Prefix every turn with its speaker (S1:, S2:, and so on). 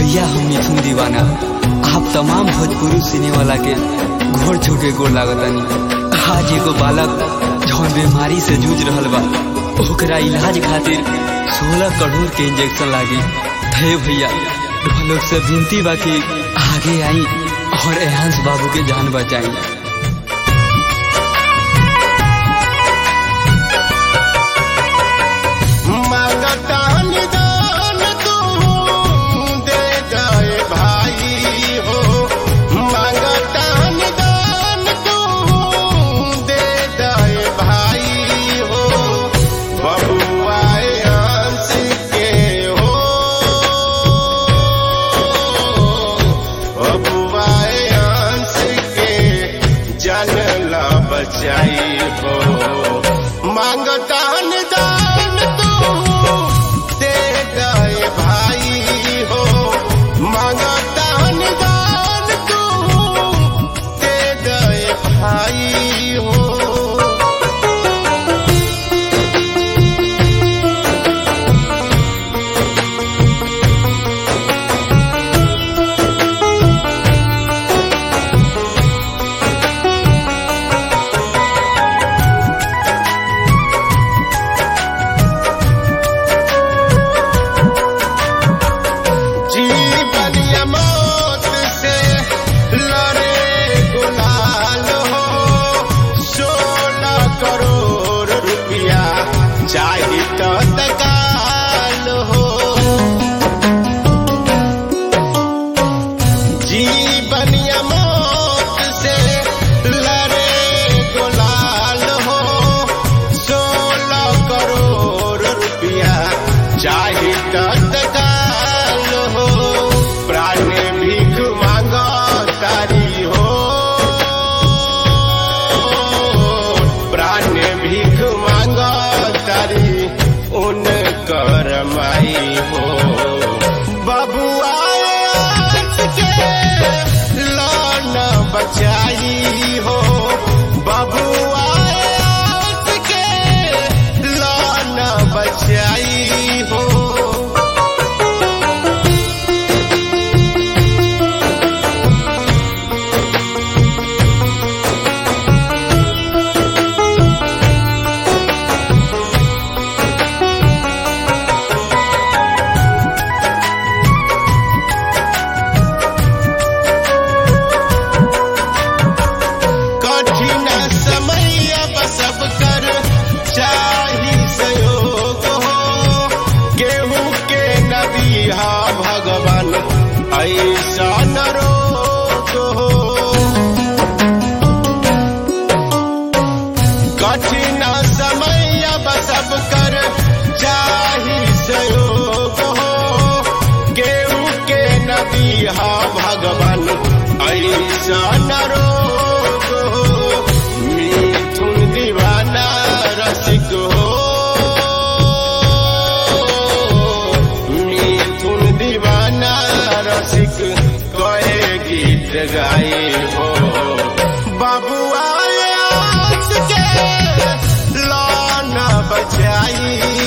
S1: भैया हम मिथुन दीवाना आप तमाम भोजपुरी सिने वाला के घोर छोटे गोर लागतानी आज एगो बालक जौन बीमारी से जूझ रहल बा ओकरा इलाज खातिर सोलह करोड़ के इंजेक्शन लागी थे भैया लोग से विनती बा कि आगे आई और एहांस बाबू के जान बचाई
S2: मांगता निदान तू दे जाए भाई हो मांगता निदान तू दे जाए भाई हो बबुआए अंश के हो बबुआए अंश के जानला बचाई हो मांगता निदान तू दे गए भाई हो मांगता निदान तू दे गए भाई हो जीवन या मौत से लड़े गुलाल हो सोलह करोड़ रुपया चाही तो तकाल हो जीवन या मौत से लड़े गुलाल हो सोलह करोड़ रुपया चाही तो तकाल हो प्राण भीख मांगो तारी हो प्राण भीख मांगो तारी उन करमाई हो बबुआए आस के लान बचाई हो बबुआए आस के लान बचाई हो कठिन समय अब सब कर चाही सहयोग हो गेहूं के नदी हा भगवान ऐसा न रोग हो कठिन समय अब सब कर चाही सहयोग हो गेहूं के नदी हा भगवान ऐसा न रोग हो मिथुन दीवाना रसिक हो मिथुन दीवाना रसिक कहे गीत गाए हो बबुआ आस के लाना बचाई